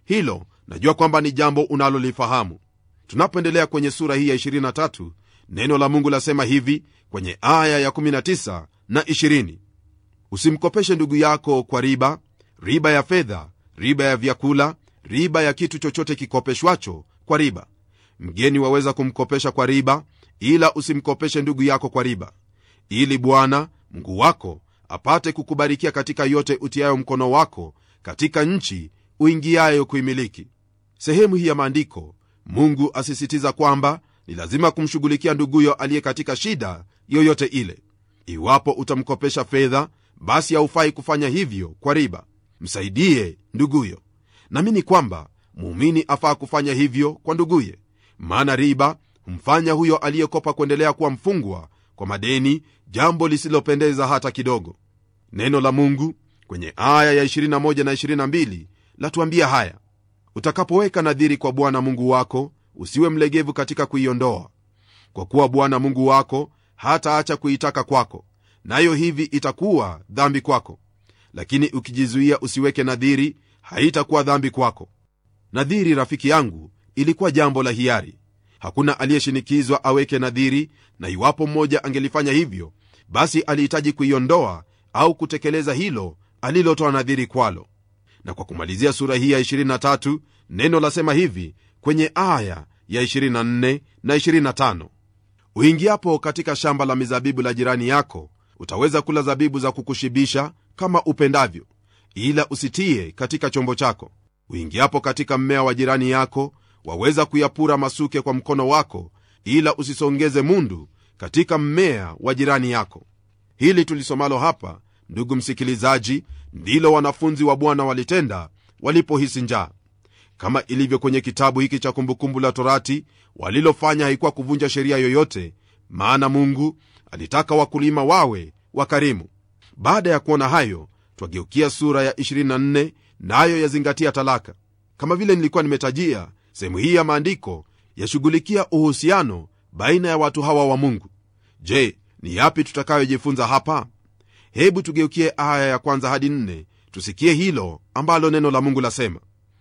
hilo najua kwamba ni jambo unalolifahamu tunapoendelea kwenye sura hii ya 23 neno la mungu lasema hivi kwenye aya ya 19 na 20 usimkopeshe ndugu yako kwa riba riba ya fedha riba ya vyakula riba ya kitu chochote kikopeshwacho kwa riba mgeni waweza kumkopesha kwa riba ila usimkopeshe ndugu yako kwa riba ili bwana mungu wako apate kukubarikia katika yote utiayo mkono wako katika nchi uingiayo kuimiliki sehemu hii ya maandiko mungu asisitiza kwamba ni lazima kumshughulikia nduguyo aliye katika shida yoyote ile iwapo utamkopesha fedha basi haufai kufanya hivyo kwa riba msaidie nduguyo namini kwamba muumini afaa kufanya hivyo kwa nduguye maana riba humfanya huyo aliyekopa kuendelea kuwa mfungwa kwa madeni jambo lisilopendeza hata kidogo neno la mungu kwenye aya ya 21 na 22 latuambia haya utakapoweka nadhiri kwa bwana mungu wako usiwe mlegevu katika kuiondoa kwa kuwa bwana mungu wako hataacha kuitaka kwako nayo hivi itakuwa dhambi kwako lakini ukijizuia usiweke nadhiri haitakuwa dhambi kwako nadhiri rafiki yangu ilikuwa jambo la hiari hakuna aliyeshinikizwa aweke nadhiri na iwapo mmoja angelifanya hivyo basi alihitaji kuiondoa au kutekeleza hilo alilotoa nadhiri kwalo na kwa kumalizia sura hii ya 23 neno lasema hivi kwenye aya ya 24 na 25 uingiapo katika shamba la mizabibu la jirani yako utaweza kula zabibu za kukushibisha kama upendavyo ila usitie katika chombo chako uingiapo katika mmea wa jirani yako waweza kuyapura masuke kwa mkono wako ila usisongeze mundu katika mmea wa jirani yako hili tulisomalo hapa ndugu msikilizaji ndilo wanafunzi wa bwana walitenda walipohisi njaa kama ilivyo kwenye kitabu hiki cha kumbukumbu la torati walilofanya haikuwa kuvunja sheria yoyote maana mungu alitaka wakulima wawe wakarimu baada ya kuona hayo twageukia sura ya 24 nayo na yazingatia talaka kama vile nilikuwa nimetajia sehemu hii ya maandiko yashughulikia uhusiano baina ya watu hawa wa mungu je ni yapi tutakayojifunza hapa hebu tugeukie aya ya kwanza hadi nne tusikie hilo ambalo neno la mungu lasema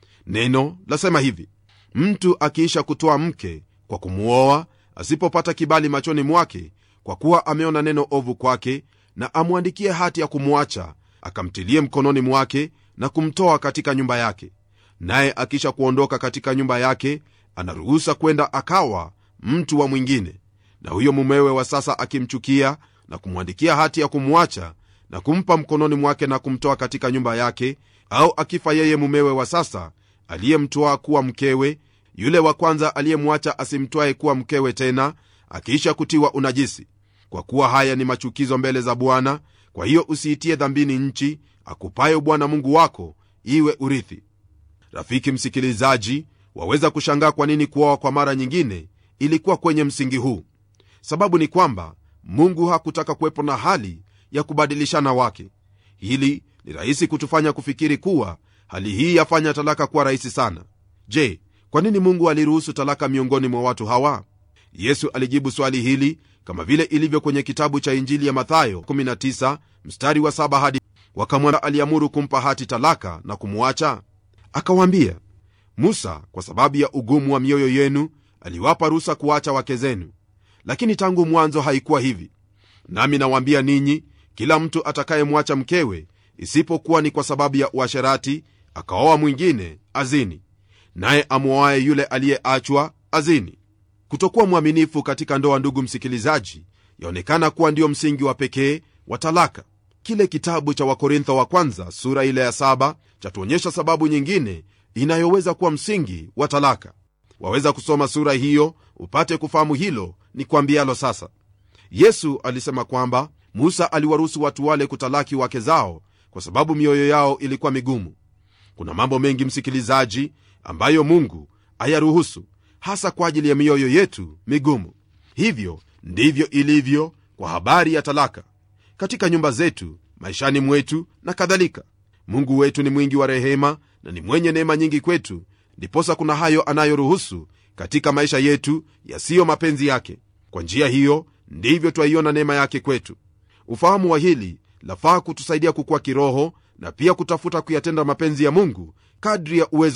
neno lasema hivi mtu akiisha kutoa mke kwa kumwoa asipopata kibali machoni mwake kwa kuwa ameona neno ovu kwake na amwandikie hati ya kumwacha akamtilie mkononi mwake na kumtoa katika nyumba yake naye akisha kuondoka katika nyumba yake anaruhusa kwenda akawa mtu wa mwingine na huyo mumewe wa sasa akimchukia na kumwandikia hati ya kumwacha na kumpa mkononi mwake na kumtoa katika nyumba yake au akifa yeye mumewe wa sasa aliyemtwaa kuwa mkewe yule wa kwanza aliyemwacha asimtwae kuwa mkewe tena akiisha kutiwa unajisi kwa kuwa haya ni machukizo mbele za bwana kwa hiyo usiitie dhambini nchi akupayo bwana mungu wako iwe urithi rafiki msikilizaji waweza kushangaa kwa nini kuoa kwa mara nyingine ilikuwa kwenye msingi huu sababu ni kwamba mungu hakutaka kuwepo na hali ya kubadilishana wake hili ni rahisi kutufanya kufikiri kuwa hali hii yafanya talaka kuwa rahisi sana je kwa nini mungu aliruhusu talaka miongoni mwa watu hawa yesu alijibu swali hili kama vile ilivyo kwenye kitabu cha injili ya mathayo 19 mstari wa 7 hadi wakamwambia aliamuru kumpa hati talaka na kumwacha akawaambia musa kwa sababu ya ugumu wa mioyo yenu aliwapa ruhusa kuacha wake zenu lakini tangu mwanzo haikuwa hivi nami nawaambia ninyi kila mtu atakayemwacha mkewe isipokuwa ni kwa sababu ya uasherati akaoa mwingine azini naye amwoaye yule aliyeachwa azini kutokuwa mwaminifu katika ndoa ndugu msikilizaji yaonekana kuwa ndio msingi wa pekee wa talaka kile kitabu cha wakorintho wa kwanza sura ile ya saba chatuonyesha sababu nyingine inayoweza kuwa msingi wa talaka waweza kusoma sura hiyo upate kufahamu hilo ni kwambialo sasa yesu alisema kwamba musa aliwaruhusu watu wale kutalaki wake zao kwa sababu mioyo yao ilikuwa migumu kuna mambo mengi msikilizaji ambayo mungu ayaruhusu hasa kwa ajili ya mioyo yetu migumu hivyo ndivyo ilivyo kwa habari ya talaka katika nyumba zetu maishani mwetu na kadhalika mungu wetu ni mwingi wa rehema na ni mwenye neema nyingi kwetu ndiposa kuna hayo anayoruhusu katika maisha yetu yasiyo mapenzi yake kwa njia hiyo ndivyo twaiona neema yake kwetu ufahamu wa hili lafaa kutusaidia kukuwa kiroho na pia kutafuta kuyatenda mapenzi ya mungu kadri ya uwezo